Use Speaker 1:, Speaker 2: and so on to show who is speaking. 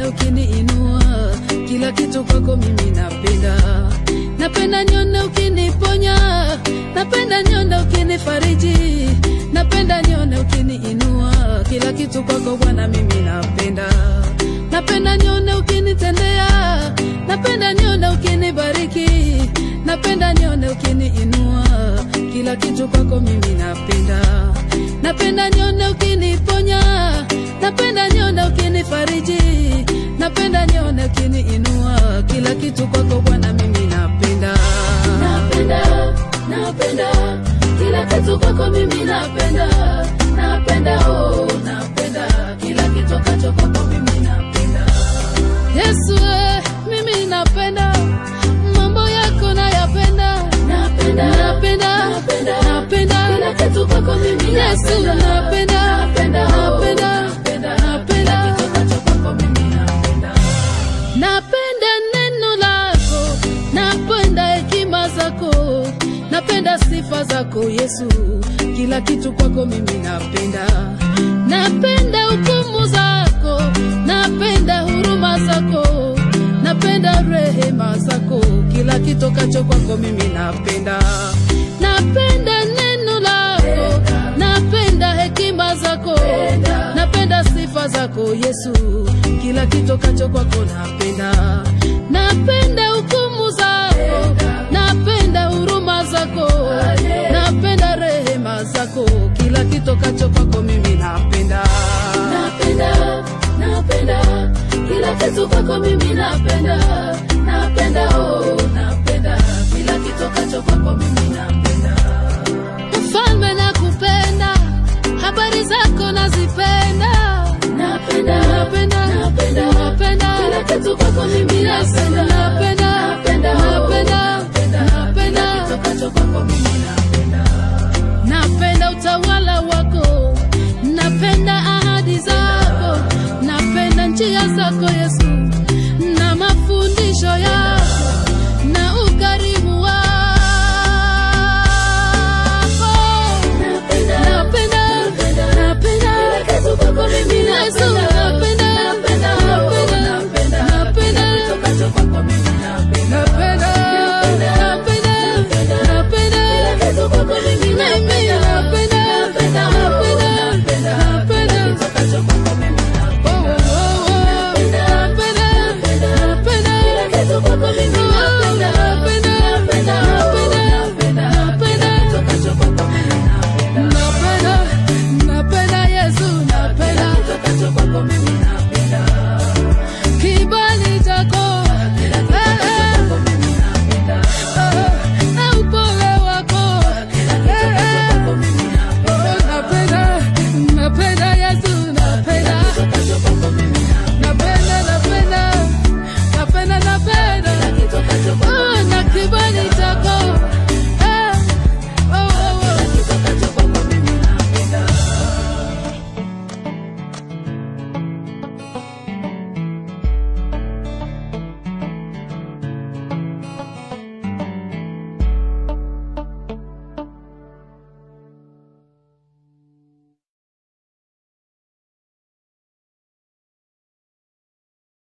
Speaker 1: ukiniinua, kila kitu kwako mimi napenda. Napenda nione ukiniponya, napenda nione ukinifariji, napenda nione ukiniinua, kila kitu kwako Bwana mimi napenda. Napenda nione ukinitendea, napenda nione ukinibariki, napenda nione ukiniinua, kila kitu kwako mimi napenda. Napenda nione ukiniponya, napenda nione ukinifariji, napenda nione ukiniinua, kila kitu kwako Bwana mimi napenda. Napenda, napenda kila kitu kwako mimi napenda, napenda oh, napenda kila kitu kacho kwako mimi napenda. Yesu eh, mimi napenda mambo yako nayapenda, napenda, napenda, napenda, napenda kila kitu kwako mimi Yesu napenda, napenda, napenda, napenda, napenda kitu kacho kwako mimi napenda. Napenda neno lako, napenda hekima zako, napenda sifa zako Yesu, kila kitu kwako mimi napenda. Napenda hukumu zako, napenda huruma zako, napenda rehema zako, kila kitu kacho kwako mimi napenda. Napenda neno lako, napenda hekima zako, napenda sifa zako Yesu, kila kitu kacho kwako napenda. Napenda hukumu zako, napenda huruma zako, napenda rehema zako, kila kitu kacho kwako mimi napenda. Napenda, napenda kila kitu kwako mimi napenda, napenda oh, napenda kila kitu kacho kwako mimi napenda. Mfalme nakupenda, habari zako nazipenda, napenda, napenda, napenda, napenda kila kitu kwako mimi napenda,